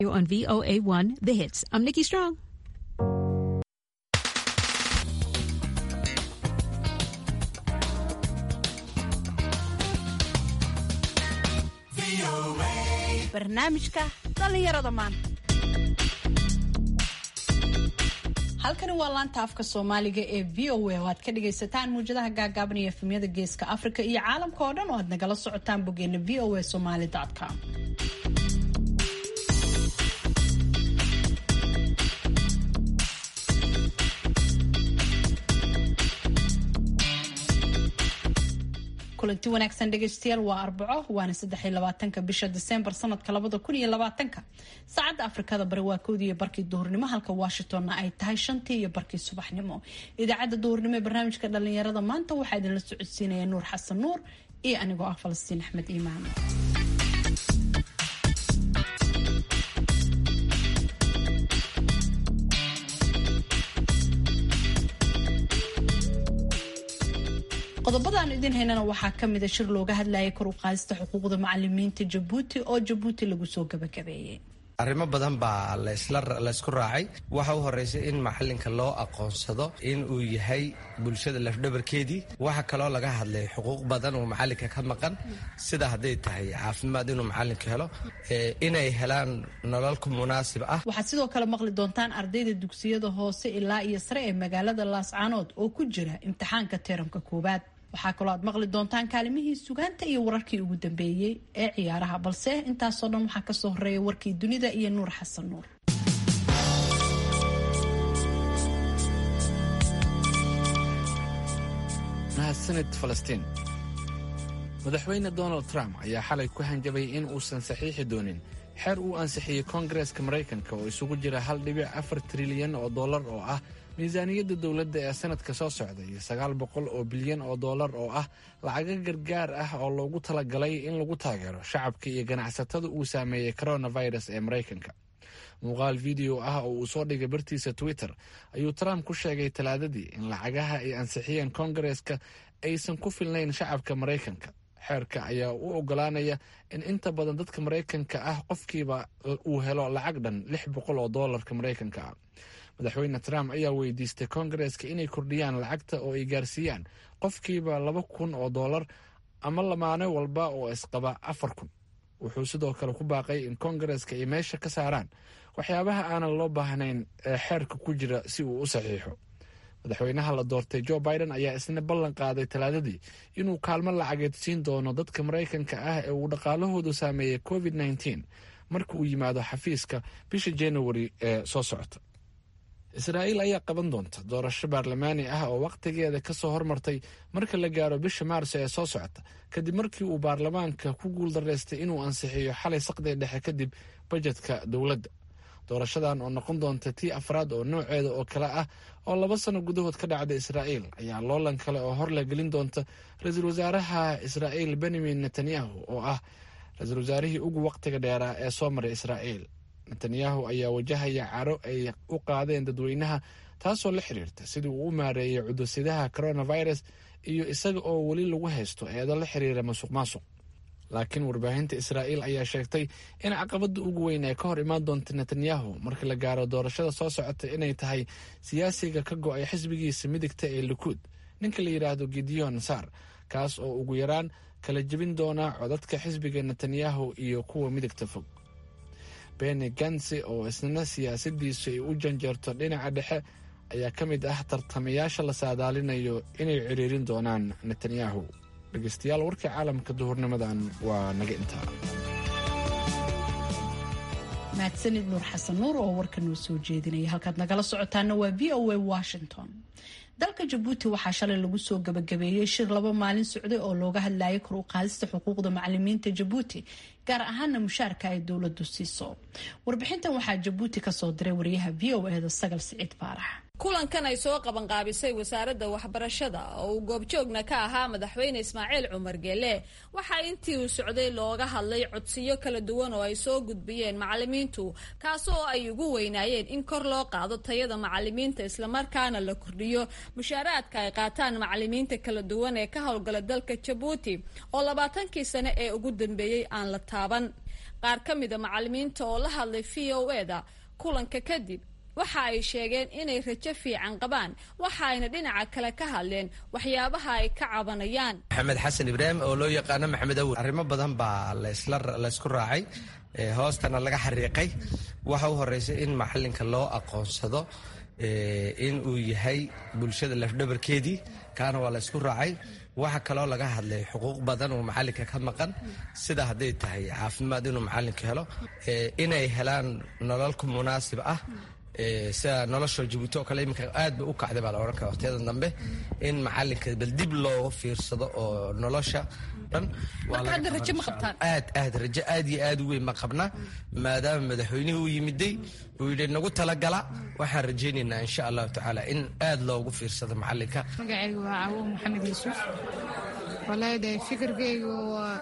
on VOA1 The Hits. I'm Nikki Strong. barnaamijka dhallinyarada maanta halkani waa laanta afka soomaaliga ee v o a oo aad ka dhagaysataan muwjadaha gaagaaban iyo efemyada geeska afrika iyo caalamka oo dhan oo aad nagala socotaan boggeena v o a somaly com kulanti wanaagsan dhegeystayaal waa arbaco waana saddex iyo labaatanka bisha diseembar sanadka labada kun iyo labaatanka saacadda afrikada bari waa kowdii iyo barkii duhurnimo halka washingtonna ay tahay shantii iyo barkii subaxnimo idaacadda duhurnimo ee barnaamijka dhalinyarada maanta waxaa idinla socodsiinaya nuur xasan nuur iyo anigoo ah falastiin axmed iimaan qodobada aan idin haynana waxaa kamida shir looga hadlayay kor u qaadista xuquuqda macalimiinta jabuuti oo jabuuti lagu soo gabagabeeyey arrimo badan baa laysku raacay waxa u horeysay in macalinka loo aqoonsado in uu yahay bulshada lafdhabarkeedii waxa kaloo laga hadlay xuquuq badan uu macalinka ka maqan sida hadday tahay caafimaad inuu macalinka helo inay helaan nololku munaasib ah waxaad sidoo kale maqli doontaan ardayda dugsiyada hoose ilaa iyo sare ee magaalada laascaanood oo ku jira imtixaanka teeramka koowaad waxaa kaloo aad maqli doontaan kaalimihii sugaanta iyo wararkii ugu dambeeyey ee ciyaaraha balse intaasoo dhan waxaa kasoo horeeya warkii dunida iyo nuur xasan nuur mahadsanid falastiin madaxweyne donald trump ayaa xalay ku hanjabay in uusan saxiixi doonin xeer uu ansixiyey koongareeska maraykanka oo isugu jira hal dhibic afar trilyan oo dollar oo ah miisaaniyadda dowladda ee sanadka soo socda iyo sagaal boqol oo bilyan oo dollar oo ah lacago gargaar ah oo loogu talagalay in lagu taageero shacabka iyo ganacsatada uu saameeyey coronavirus ee maraykanka muuqaal video ah oo uu soo dhigay bartiisa twitter ayuu trump ku sheegay talaadadii in lacagaha ay ansixiyeen koongareeska aysan ku filnayn shacabka maraykanka xeerka ayaa u ogolaanaya in inta badan dadka maraykanka ah qofkiiba uu helo lacag dhan lix boqol oo doolarka maraykanka ah madaxweyne trump ayaa weydiistay koongareeska inay kordhiyaan lacagta oo ay gaarsiiyaan qofkiiba laba kun oo dollar ama lamaane walba oo isqaba afar kun wuxuu sidoo kale ku baaqay in koongareeska ay meesha ka saaraan waxyaabaha aanan loo baahnayn ee xeerka ku jira si uu u saxiixo madaxweynaha la doortay joe biden ayaa isna ballan qaaday talaadadii inuu kaalmo lacageed siin doono dadka maraykanka ah ee uu dhaqaalahoodu saameeyey covid nteen marka uu yimaado xafiiska bisha januari ee soo socota israa'iil ayaa qaban doonta doorasho baarlamaani ah oo wakhtigeeda ka soo hormartay marka la gaaro bisha maarso ee soo socota kadib markii uu baarlamaanka ku guuldaraystay inuu ansixiyo xalay saqdii dhexe kadib bajetka dowladda doorashadan oo noqon doonta tii afraad oo nooceeda oo kale ah oo laba sano gudahood ka dhacda israa'iil ayaa loolan kale oo hor la gelin doonta ra-iisul wasaaraha israa'iil benyamin netanyahu oo ah ra-iisul wasaarihii ugu wakhtiga dheeraa ee soo maray israa'iil netanyahu ayaa wajahaya caro ay u qaadeen dadweynaha taasoo la xiriirta sidii uu u maareeyay cudursidaha coronavirus iyo isaga oo weli lagu haysto eedo la xiriira masuq maasuq laakiin warbaahinta israa'iil ayaa sheegtay in caqabadda ugu weyn ee ka hor imaan doonta netanyahu marka la gaaro doorashada soo socota inay tahay siyaasiga ka go-ay xisbigiisa midigta ee likuud ninka la yidhaahdo gideon sar kaas oo ugu yaraan kala jebin doona codadka xisbiga netanyahu iyo kuwa midigta fog beni gansi oo isna siyaasadiisu ay u janjeerto dhinaca dhexe ayaa ka mid ah tartamayaasha la saadaalinayo inay ciriirin doonaan netanyahu dhegeystayaal warkii caalamka duhurnimadan waa naga intaa mahadsanid nuur xasan nuur oo warka noo soo jeedinaya halkaad nagala socotaana waa v o a washington dalka jabuuti waxaa shalay lagu soo gabagabeeyey shir laba maalin socday oo looga hadlayay kor u qaadista xuquuqda macalimiinta jabuuti gaar ahaana mushaarka ay dowladu siiso warbixintan waxaa jabuuti kasoo diray wariyaha v o eda sagal siciid baarax kulankan ay soo qabanqaabisay wasaaradda waxbarashada oo uu goobjoogna ka ahaa madaxweyne ismaaciil cumar geele waxaa intii uu socday looga hadlay codsiyo kala duwan oo ay soo gudbiyeen macalimiintu kaasoo ay ugu weynaayeen in kor loo qaado tayada macalimiinta islamarkaana la kordhiyo mushaaraadka ay qaataan macalimiinta kala duwan ee ka howlgala dalka jabuuti oo labaatankii sane ee ugu dambeeyey aan la taaban qaar ka mida macalimiinta oo la hadlay v o eda kulanka kadib waxa ay sheegeen inay rajo fiican qabaan waxa ayna dhinaca kale ka hadleen waxyaabaha ay ka cabanayaan maxamed xasan ibraahim oo loo yaqaano maxamed awel arrimo badan baa laysku raacay hoostana laga xariiqay waxa u horeysa in macalinka loo aqoonsado in uu yahay bulshada lafdhabarkeedii kaana waa laysku raacay waxa kaloo laga hadlay xuquuq badan oo macalinka ka maqan sida hadday tahay caafimaad inuu macalinka helo inay helaan nololku munaasib ah sida nolosha jabuuti oo kale iminka aad ba u kacday baa la odhan kara waqtiyada dambe in macalinka bal dib looga fiirsado oo nolosha dhan aad aad rajo aad iyo aad u weyn ma qabna maadaama madaxweynihii uu yimiday uu yidhi nagu talagala waxaan rajaynaynaa insha allahu tacaala in aad loogu fiirsado macalinka magacayga waa cawo maxamed yuusuf wallaahi de fikirkayga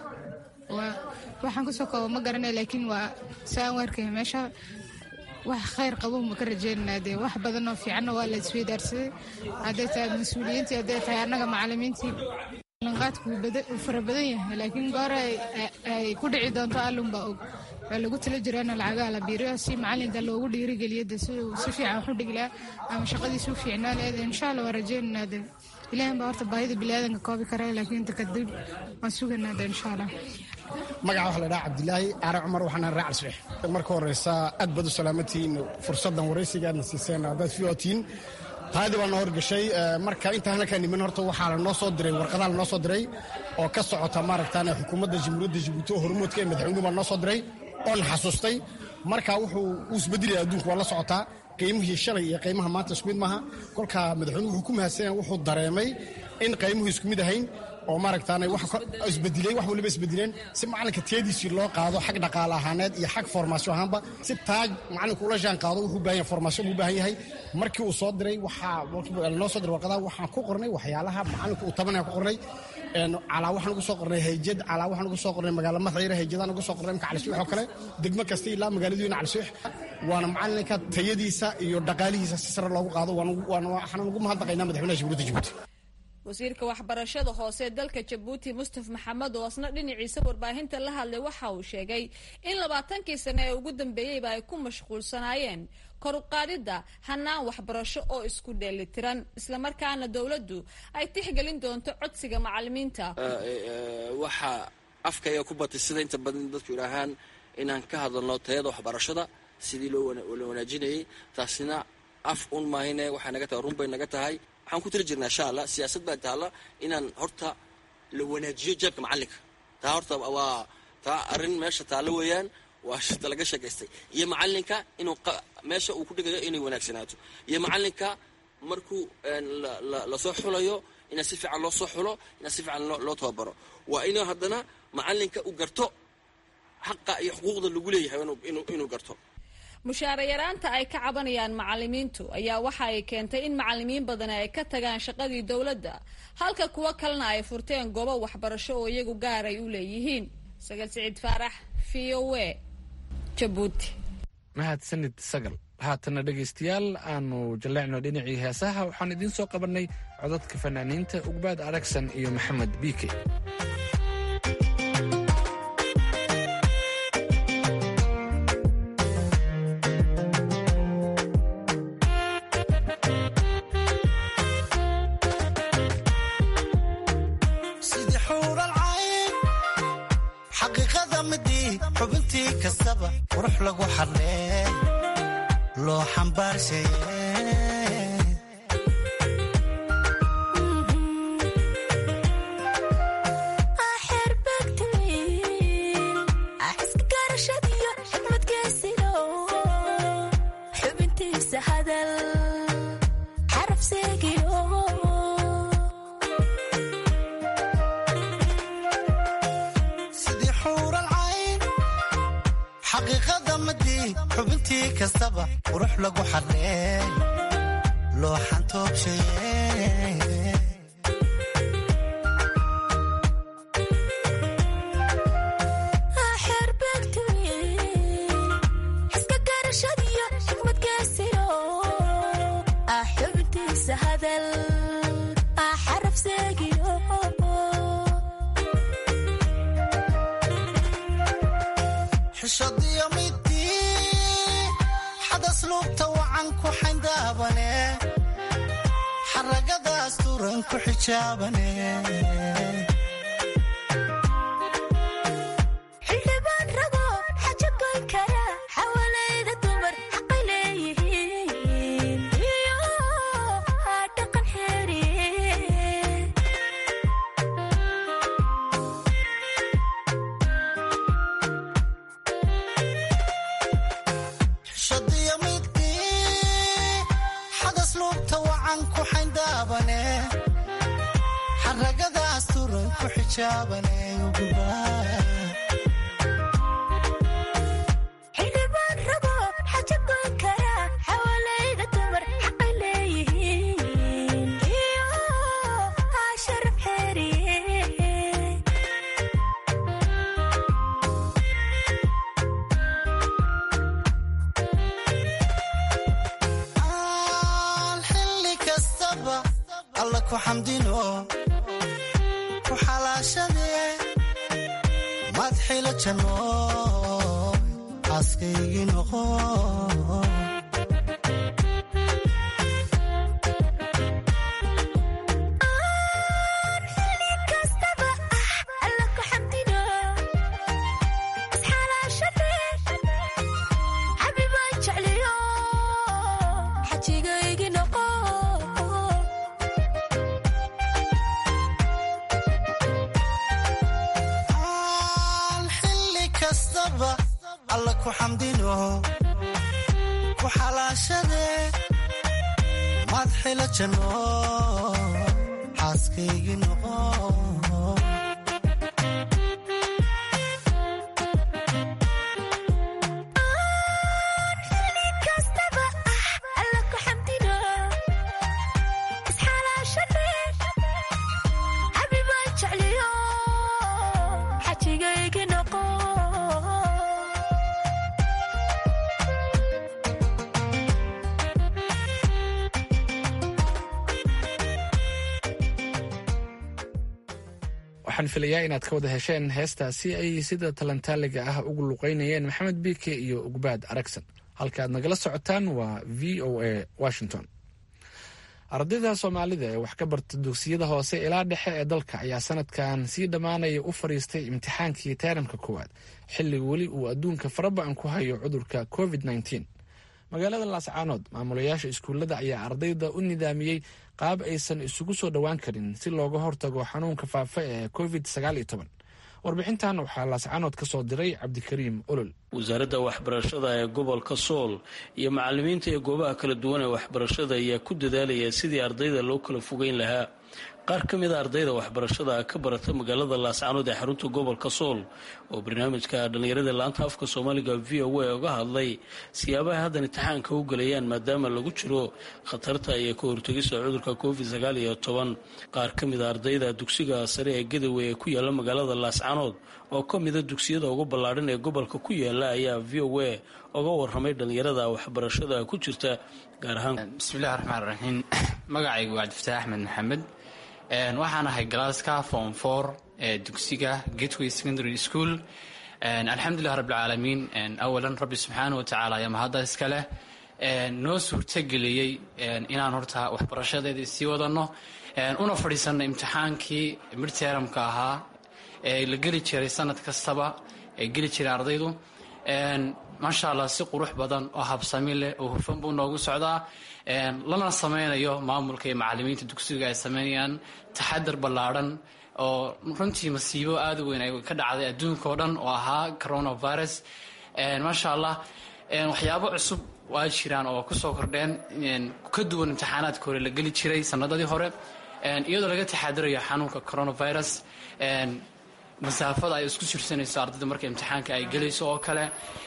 waa waxaan kusoo kooba ma garanay laakiin waa saan u arkaya meesha wax khayr qabo ma ka rajeynanaa dee wax badanoo fiicanna waa la isweydaarsaday hadday tahay mas-uuliyiintii hadday tahay annaga macalimiintii lanqaadku wuu fara badan yahay laakiin goor ay ku dhici doonto allunbaa og waa lagu tala jiraana lacagaha la biiriyo si macalinka loogu dhiirigeliyo de si si fiican wax u dhigilaa ama shaqadiisu u fiicnaa leeda insha allah waa rajeynanaa de ilaahan baa horta baahida biniaadanka koobi kara laakiin inta kadib waan suganaa de insha allah magaca waxa la dhaha cabdilaahi aare cumar waxaan raa calsix marka horeysa aad baad u salaamatihiin fursaddan waraysiga aadna siiseen haddaad fiyotiin taadii baa noo horgashay marka intaan halkaa niman horta waxaa lanoo soo diray warqadaha lanoo soo diray oo ka socota maaragtaan xukuumadda jamhuuriyadda jabuuti oo hormoodka ee madaxweynuhu baa noo soo diray oon xasuustay marka wuxuu uu isbedelaya adduunku waa la socotaa qiimihii shalay iyo qiimaha maanta isku mid maaha kolka madaxweynuhu wuxuu ku mahadsanyaa wuxuu dareemay in qiimuhu isku mid ahayn oo maaragtaan isbedilay wax waliba isbedileen si macalinka teediisii loo qaado xag dhaqaale ahaaneed iyo xag formaasyo ahaanba si taag macalinku ula jaan qaado wuxuu baahan yahay formaasyo buu baahan yahay markii uu soo diray waxaa noo soo diray warqadaha waxaan ku qornay waxyaalaha macalinku uu tabanaya ku qornay calaa waxaan ugu soo qornay hayjad calaa waxaan ugu soo qornay magaalo madxiira hayjadaan ugu soo qornay imka calisuux oo kale degmo kasta ilaa magaaladiina calisuux waana macalinka tayadiisa iyo dhaqaalihiisa si sare loogu qaado waxaan ugu mahadnaqaynaa madaxweynaha jamhuuriyadda jabuuti wasiirka waxbarashada hoose ee dalka jabuuti mustaf maxamed oo asna dhinaciisa warbaahinta la hadlay waxa uu sheegay in labaatankii sane ee ugu dambeeyeyba ay ku mashquulsanaayeen kor u qaadidda hanaan waxbarasho oo isku dheelitiran islamarkaana dowladdu ay tixgelin doonto codsiga macalimiinta waxaa afkaya ku batay sida inta badan dadku idhaahaan inaan ka hadalno tayada waxbarashada sidii loo wanaajinayay taasina af un maahine waxay naga tahay run bay naga tahay waxaan ku tiri jirnaa insha allah siyaasad baa taalla inaan horta la wanaajiyo jeebka macalinka taa horta waa taa arrin meesha taallo weeyaan waa shita laga sheekaystay iyo macalinka inuu meesha uu ku dhigayo inay wanaagsanaato iyo macalinka markuu lasoo xulayo inaa si fiican loo soo xulo inaa si fiican loo tababaro waa inuu haddana macalinka u garto xaqa iyo xuquuqda lagu leeyahay inuu garto mushaara yaraanta ay ka cabanayaan macalimiintu ayaa waxa ay keentay in macalimiin badani ay ka tagaan shaqadii dowladda halka kuwo kalena ay furteen goobo waxbarasho oo iyagu gaar ay u leeyihiin sagal siciid faarax v o a jabuuti mahadsanid sagal haatana dhegaystayaal aanu jalleecno dhinacii heesaha waxaan idiin soo qabannay codadka fanaaniinta ugbaad aragsan iyo maxamed biike xubintii kastaba qurux lagu xadlee loo xambaarshaye xubintii kastaba qurux lagu xadlee loo xantoobshaye xadasluubta wacan ku xayndaabane xaragadaas turan ku xijaabane xildhibaan rago xaja goyn kara xawalayda dumar xaqay leeyihiin iyo dhaqan xeeriye xishadiyo midkii xadasluubta wacan ku xayndaabane xaragadaas turan ku xijaabane xildhibaan rago xaja goyn kara xawalayda dumar xaqay leeyihiin iyo sharaf xeeriye aan xilli kastaba alla ku xamdino ku xalaashadee madxila janno xaaskaygii noqo xili kastaba ah alla ku xamdino isxalaashadee xabibaan jecliyo xajigaygi noqo aan xilli kastaba alla ku xamdino ku xalaashadee madxila janno xaaskaygii noqo xili kastaba ah alla ku xamdino isxalaashadee xabibaan jecliyo xajigaygi noqo waxaan filayaa inaad ka wada hesheen heestaasi ay sida talantaaliga ah ugu luqeynayeen maxamed biike iyo ugbaad aragsan halka aad nagala socotaan waa v o a washington ardayda soomaalida ee wax ka barta dugsiyada hoose ilaa dhexe ee dalka ayaa sanadkan sii dhammaanaya u fadhiistay imtixaankii taaramka koowaad xilli weli uu adduunka faraba-an ku hayo cudurka covid -19 magaalada laascaanood maamulayaasha iskuullada ayaa ardayda u nidaamiyey qaab aysan isugu soo dhowaan karin si looga hortago xanuunka faafa ee covid warbixintan waxaa laascaanood ka soo diray cabdikariim olol wasaaradda waxbarashada ee gobolka sool iyo macalimiinta ee goobaha kala duwan ee waxbarashada ayaa ku dadaalaya sidii ardayda loo kala fogeyn lahaa qaar ka mid a ardayda waxbarashada ka barata magaalada laascaanood ee xarunta gobolka sool oo barnaamijka dhallinyarada laanta afka soomaaliga v o a uga hadlay siyaabaha haddan imtixaanka u gelayaan maadaama lagu jiro khatarta iyo ka hortegista cudurka covid sagaal iyo toban qaar ka mid a ardayda dugsiga sare ee gadawey ee ku yaala magaalada laascaanood oo ka mida dugsiyada ugu ballaadhan ee gobolka ku yaala ayaa v o a uga waramay dhallinyarada waxbarashada ku jirta gaar ahaan bismillahi raxmaan raxiim magacaygu waa cabdifataax axmed maxamed waxaan ahay galaaska form for ee dugsiga gateway secondary school alxamdulilah rabbilcaalamiin awalan rabbi subxaana wa tacaala ayaa mahadda iska leh noo suurtageliyey inaan horta waxbarashadeedii sii wadanno una fadhiisanno imtixaankii midteramka ahaa ee la geli jiray sanad kastaba ee geli jiray ardaydu maasha allah si qurux badan oo habsami leh oo hufan buu noogu socdaa lana sameynayo maamulka iyo macalimiinta dugsiga ay sameynayaan taxadar ballaadhan oo runtii masiibo aada u weyn ay ka dhacday adduunka oo dhan oo ahaa coronavirus maasha allah waxyaabo cusub waa jiraan oo kusoo kordheen ka duwan imtixaanaadka hore la geli jiray sanadadii hore iyadoo laga taxadarayo xanuunka coronavirus masaafada ay isku jirsanayso ardayda marka imtixaanka ay gelayso oo kale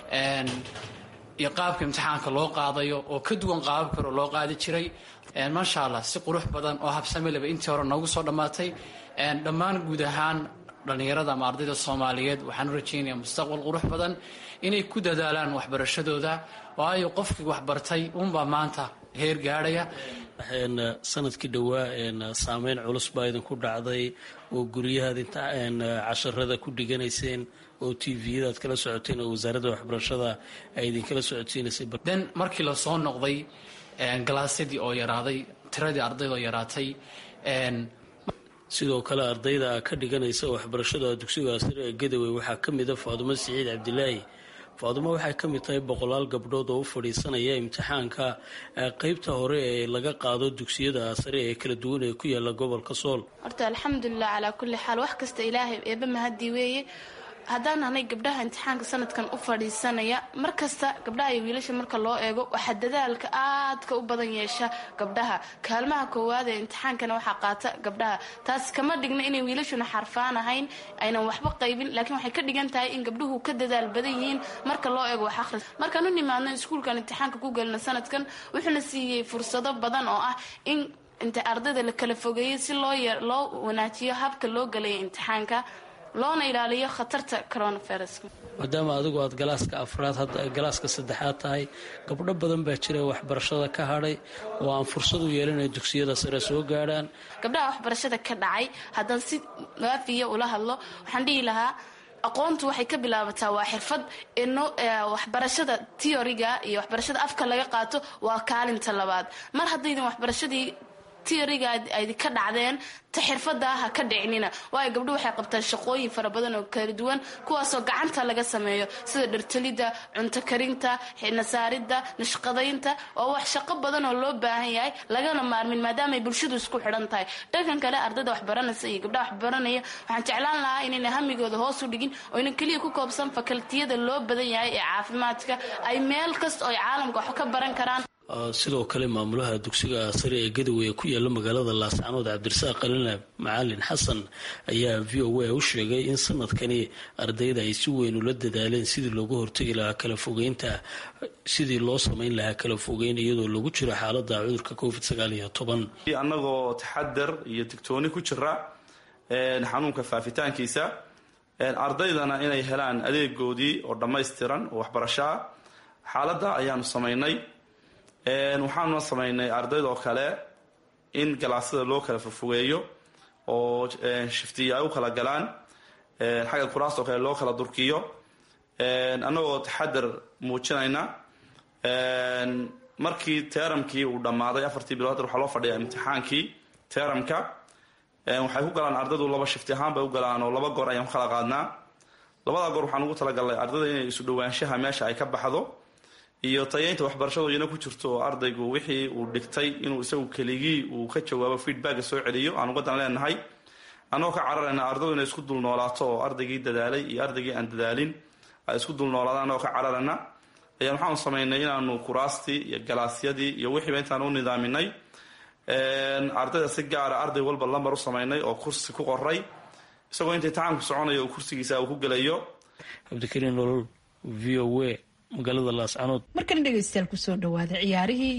iyo qaabka imtixaanka loo qaadayo oo ka duwan qaababka hore loo qaadi jiray maasha allah si qurux badan oo habsamileba intii hore noogu soo dhammaatay dhammaan guud ahaan dhallinyarada ama ardayda soomaaliyeed waxaan u rajaynaya mustaqbal qurux badan inay ku dadaalaan waxbarashadooda waayo qofkii waxbartay uunbaa maanta heer gaadhaya sanadkii dhowaa saameyn culus baa idinku dhacday oo guryahaad inta casharada ku dhiganayseen oo t v-yadaad kala socoteen oo wasaaradda waxbarashada ay idinkala socodsiinaysay den markii lasoo noqday galaasyadii oo yaraaday tiradii ardayda oo yaraatay sidoo kale ardayda ka dhiganaysa waxbarashada dugsiga sare ee gadawey waxaa ka mida faadumo siciid cabdilaahi faadumo waxay ka mid tahay boqolaal gabdhood oo u fadhiisanaya imtixaanka qeybta hore ee laga qaado dugsiyada sare ee kala duwan ee ku yaala gobolka sool horta alxamdulilah calaa kulli xaal wax kasta ilaahay eeba mahadii weeye haddaan nahnay gabdhaha imtixaanka sanadkan u fadhiisanaya mar kasta gabdhaha iyo wiilasha marka loo eego waxaa dadaalka aadka u badan yeesha gabdhaha kaalmaha koowaad ee imtixaankana waxaa qaata gabdhaha taas kama dhigna inay wiilashuna xarfaan ahayn aynan waxba qaybin laakiin waxay ka dhigan tahay in gabdhuhu ka dadaal badan yihiin marka loo eego wax akhris markaan u nimaadno iskuulkan imtixaanka ku gelina sanadkan wuxuuna siiyey fursado badan oo ah in inta ardayda la kala fogeeyey si loo loo wanaajiyo habka loo gelaya imtixaanka loona ilaaliyo khatarta coronaviruska maadaama adigu aad galaaska afraad hadda galaaska saddexaad tahay gabdho badan baa jira waxbarashada ka hadhay oo aan fursad u yeelinay dugsiyada sare soo gaadhaan gabdhaha waxbarashada ka dhacay haddaan si waafiya ula hadlo waxaan dhihi lahaa aqoontu waxay ka bilaabataa waa xirfad waxbarashada teoriga iyo waxbarashada afka laga qaato waa kaalinta labaad mar haddaydan waxbarashadii tioriga aydi ka dhacdeen ta xirfada ha ka dhicinina waayo gabdho waxay qabtaan shaqooyin fara badan oo kala duwan kuwaasoo gacanta laga sameeyo sida dhartalida cunto karinta nasaaridda nashqadaynta oo wax shaqo badan oo loo baahan yahay lagana maarmin maadaamaay bulshadu isku xidhan tahay dhankan kale ardayda waxbaranaysa iyo gabdhaha waxbaranaya waxaan jeclaan lahaa inayna hamigooda hoos u dhigin oo yna keliya ku koobsan fakaltiyada loo badan yahay ee caafimaadka ay meel kasta oo ay caalamka wax ka baran karaan sidoo kale maamulaha dugsiga sare ee gadawey ee ku yaala magaalada laascanood cabdirasaaq qalina macalin xasan ayaa v o a u sheegay in sanadkani ardayda ay si weyn ula dadaaleen sidii looga hortegi lahaa kala fogeynta sidii loo samayn lahaa kala fogeyn iyadoo lagu jiro xaalada cudurka covid sagaal iyo toban annagoo taxadar iyo digtooni ku jira xanuunka faafitaankiisa ardaydana inay helaan adeegoodii oo dhammaystiran oo waxbarasho ah xaaladda ayaanu samaynay waxaanuna samaynay ardaydoo kale in galaasyada loo kala fofogeeyo oo shiftiya ay u kala galaan xagga kuraastoo kale loo kala durkiyo annagoo taxadar muujinayna markii teeramkii uu dhammaaday afartii bilood waxaa loo fadhiyaa imtixaankii teeramka waxay ku galaan ardaydu laba shifti ahaan bay u galaan oo laba goor ayaan ku kala qaadnaa labada goor waxaan ugu talagalnay ardayda inay isu dhowaanshaha meesha ay ka baxdo iyo tayeynta waxbarashadooyina ku jirto oo ardaygu wixii uu dhigtay inuu isagu keligii uu ka jawaabo feedbacka soo celiyo aan ugadan leenahay annagoo ka cararayna ardaydu inay isku dul noolaato oo ardaygii dadaalay iyo ardaygii aan dadaalin ay isku dul noolaadaan annagoo ka cararayna ayaan waxaanu samaynay inaanu kuraastii iyo galaasyadii iyo wixiiba intaan u nidaaminay ardayda si gaara arday walba lambar u samaynay oo kursi ku qoray isagoo inta imtixaanku soconayo uu kursigiisa uu ku gelayo cabdikariin nolol v o a magaalada laascanood markana dhegaystayaal kusoo dhawaada ciyaarihii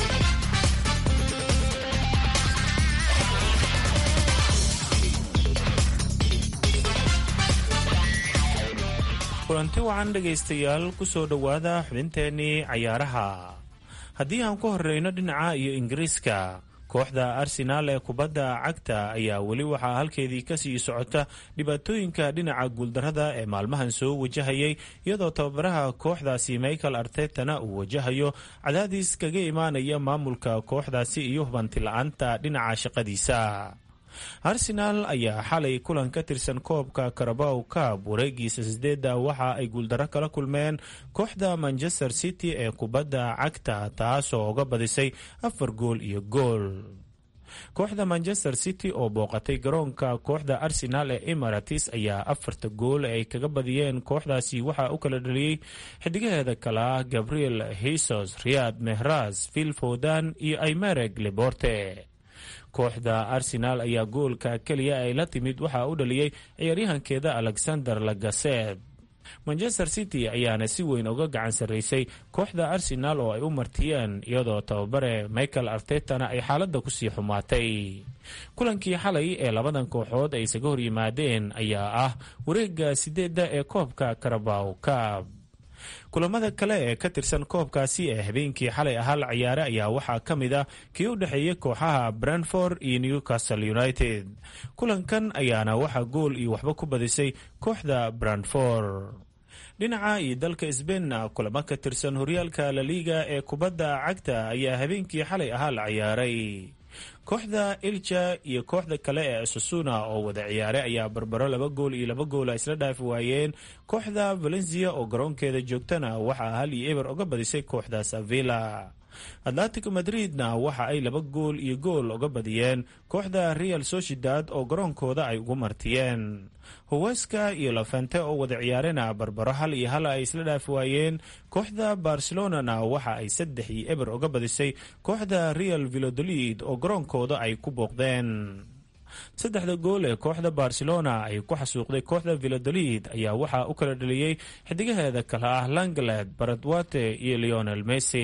kulanti wacan dhegaystayaal kusoo dhowaada xubinteenii cayaaraha haddii aan ku horeyno dhinaca iyo ingiriiska kooxda arsenaal ee kubadda cagta ayaa weli waxaa halkeedii kasii socota dhibaatooyinka dhinaca guuldarada ee maalmahan soo wajahayay iyadoo tababaraha kooxdaasi michael artetana uu wajahayo cadaadis kaga imaanaya maamulka kooxdaasi iyo hubanti la-aanta dhinaca shaqadiisa arsenaal ayaa xalay kulan ka tirsan koobka karabow kaab wareegiisa sideedda waxa ay guuldaro kala kulmeen kooxda manchester city ee kubadda cagta taasoo uga badisay afar gool iyo gool kooxda manchester city oo booqatay garoonka kooxda arsenaal ee emarates ayaa afarta gool ay kaga badiyeen kooxdaasi waxaa u kala dhaliyey xidigaheeda kale ah gabriel hisos riyad mehras vil fodan iyo imereg leborte kooxda arsenaal ayaa goolka keliya ay la timid waxaa u dhaliyey ciyaaryahankeeda alexander lagaset manchester city ayaana si weyn uga gacan sarraysay kooxda arsenaal oo ay u martiyeen iyadoo tababare michael artetana ay xaaladda kusii xumaatay kulankii xalay ee labadan kooxood ay isaga hor yimaadeen ayaa ah wareega sideedda ee koobka karabaw kaab kulamada kale ee ka tirsan koobkaasi ee habeenkii xalay ahaa la ciyaaray ayaa waxaa ka mid ah kii u dhexeeyey kooxaha brentford iyo newcastle united kulankan ayaana waxaa gool iyo waxba ku badisay kooxda brentford dhinaca iyo dalka sbainna kulamo ka tirsan horyaalka laliga ee kubadda cagta ayaa habeenkii xalay ahaa la ciyaaray kooxda ilja iyo kooxda kale ee susuna oo wada ciyaaray ayaa barbaro laba gool iyo laba goola isla dhaafi waayeen kooxda valencia oo garoonkeeda joogtana waxaa hal iyo eber uga badisay kooxda savilla atletico madridna waxa ay laba gool iyo gool uga badiyeen kooxda real sociedad oo garoonkooda ay ugu martiyeen howeska iyo lafente oo wada ciyaarena barbaro hal iyo hal ay isla dhaafi waayeen kooxda barcelonana waxa ay saddex iyo eber uga badisay kooxda real vilodolid oo garoonkooda ay ku booqdeen saddexda gool ee kooxda barcelona ay ku xasuuqday kooxda vilodolid ayaa waxaa u kala dhaliyey xidigaheeda kale ah langled baradwate iyo leonel messi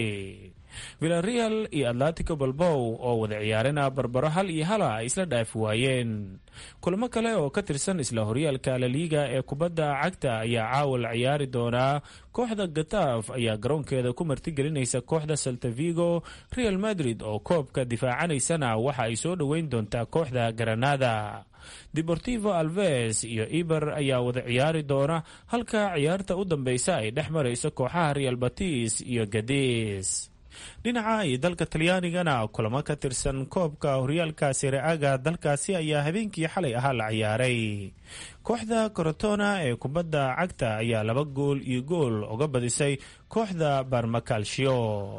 villareal iyo atletico balbow oo wada ciyaarena barbaro hal iyo hala ay isla dhaafi waayeen kulamo kale oo ka tirsan isla horyaalka laliga ee kubadda cagta ayaa caawa la ciyaari doonaa kooxda gataaf ayaa garoonkeeda ku martigelinaysa kooxda saltavigo real madrid oo koobka difaacanaysana waxa ay soo dhoweyn doontaa kooxda granada deportivo alves iyo eber ayaa wada ciyaari doona halka ciyaarta u dambeysa ay dhex marayso kooxaha real batis iyo gadis dhinaca iyo dalka talyaanigana kulamo ka tirsan koobka horyaalka sire-aga dalkaasi ayaa habeenkii xalay ahaa la ciyaaray kooxda korotona ee kubadda cagta ayaa laba gool iyo gool uga badisay kooxda barmakalshio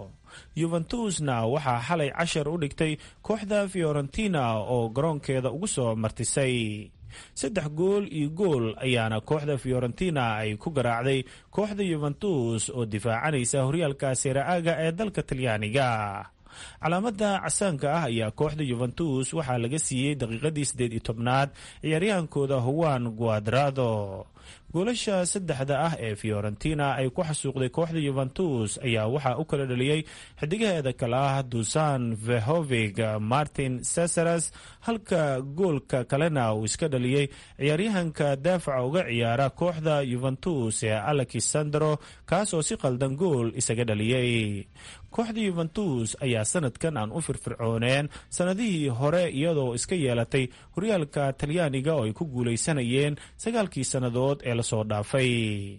yuventusna waxaa xalay cashar u dhigtay kooxda fiorentina oo garoonkeeda ugu soo martisay saddex gool iyo gool ayaana kooxda fiorentina ay ku garaacday kooxda yuventus oo difaacanaysa horyaalka sera-aga ee dalka talyaaniga calaamada casaanka ah ayaa kooxda yuventus waxaa laga siiyey daqiiqadii siddeed iyo tobnaad ciyaaryahaankooda howan guadrado goolasha saddexda ah ee fiorentina ay ku xasuuqday kooxda yuventus ayaa waxaa u kala dhaliyey xidigaheeda kale ah dusan vehovig martin cesaras halka goolka kalena uu iska dhaliyey ciyaaryahanka daafaca uga ciyaara kooxda yuventus ee alexandro kaas oo si qaldan gool isaga dhaliyey kooxda yuventus ayaa sanadkan aan u firfircooneen sanadihii hore iyadoo iska yeelatay horyaalka talyaaniga oo ay ku guulaysanayeen sagaalkii sannadood ee lasoo dhaafay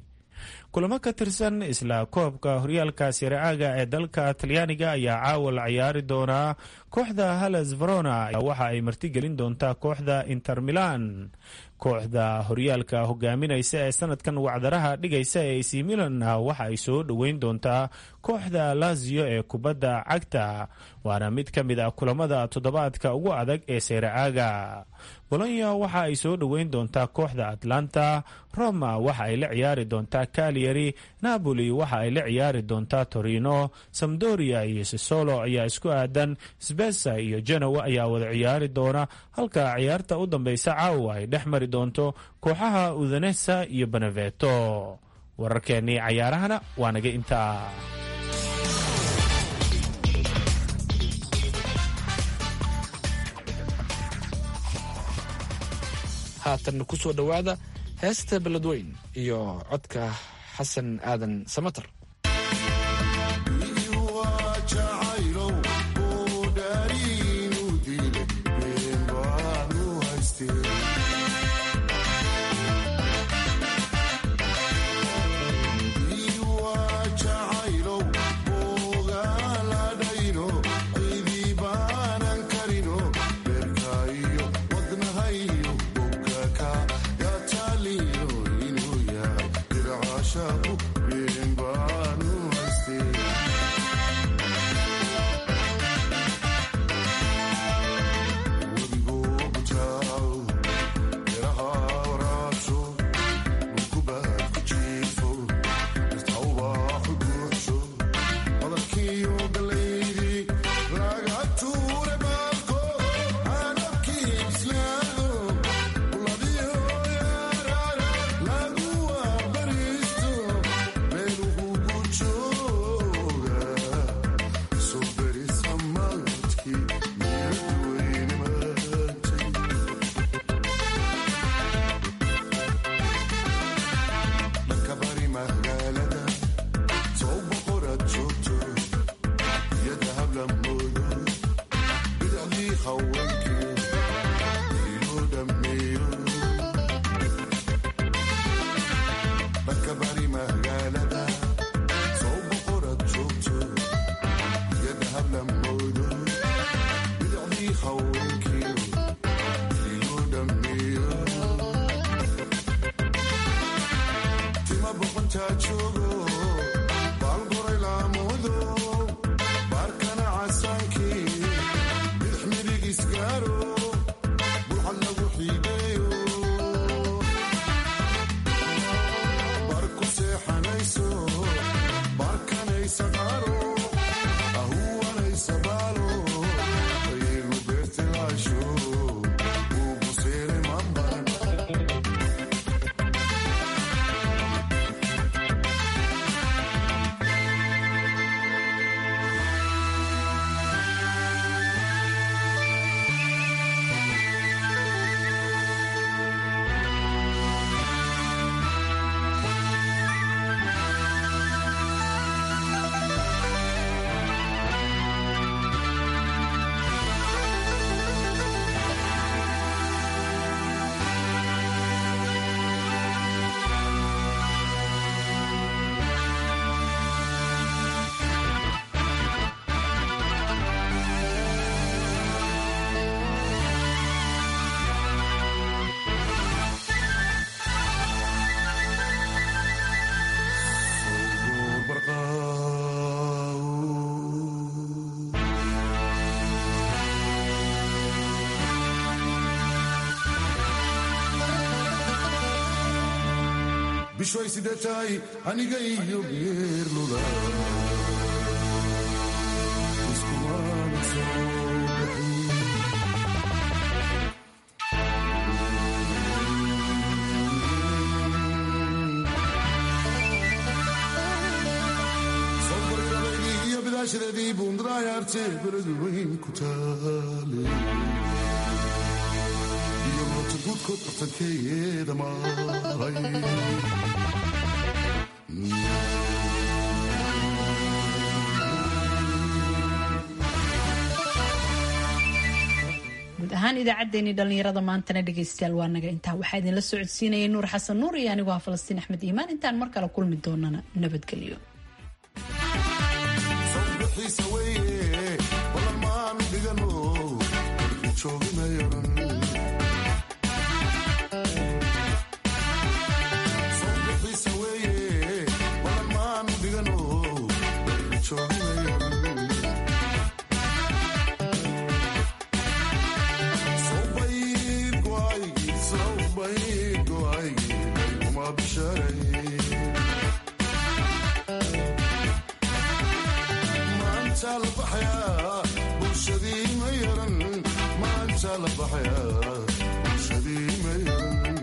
kulamo ka tirsan isla koobka horyaalka sire-aga ee dalka talyaaniga ayaa caawa la ciyaari doonaa kooxda halas verona waxa ay martigelin doontaa kooxda inter milan kooxda horyaalka hogaaminaysa ee sanadkan wacdaraha dhigaysa ee ac milanna waxa ay soo dhoweyn doontaa kooxda lazio ee kubadda cagta waana mid ka mid ah kulamada toddobaadka ugu adag ee seyre-aaga bolonya waxa ay soo dhoweyn doontaa kooxda atlanta roma waxa ay la ciyaari doontaa calyari napoli waxa ay la ciyaari doontaa torino samdoria iyo sisolo ayaa isku aadan sbesa iyo genowa ayaa wada ciyaari doona halka ciyaarta u dambeysa caawa ay dhex mari doonto kooxaha udanesa iyo beneveto wararkeennii cayaarahana waa naga intaa haatan ku soo dhowaada heesta beledweyn iyo codka xasan aadan samater Shabu, Bimba. bishoy sidee tahay aniga iyo geerlula iskumaana soo iyo bidaashadeedii buundarayaarte beradu weyn ku taale iyo moota guudkood bartankeeyeeda maahay guud ahaan idaacaddeenii dhallinyarada maantana dhegaystayaal waa naga intaa waxaa idinla socodsiinayay nuur xasan nuur iyo anigoo ah falastiin axmed iimaan intaan mar kale kulmi doonana nabadgelyo xiisa weeye balan maanu dhigano jooginayaran xiisa weeye balan maanu dhigano jooginayaran sawbayid go'aygi sawbayid go'aygi uma bisharay maanta la baxayaa bulshadii ma yaran maanta la baxayaa bulshadii ma yaran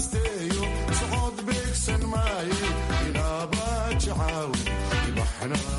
sawaabesteeyo socod beegsan maaye inaaba jacaaw ibaxnaa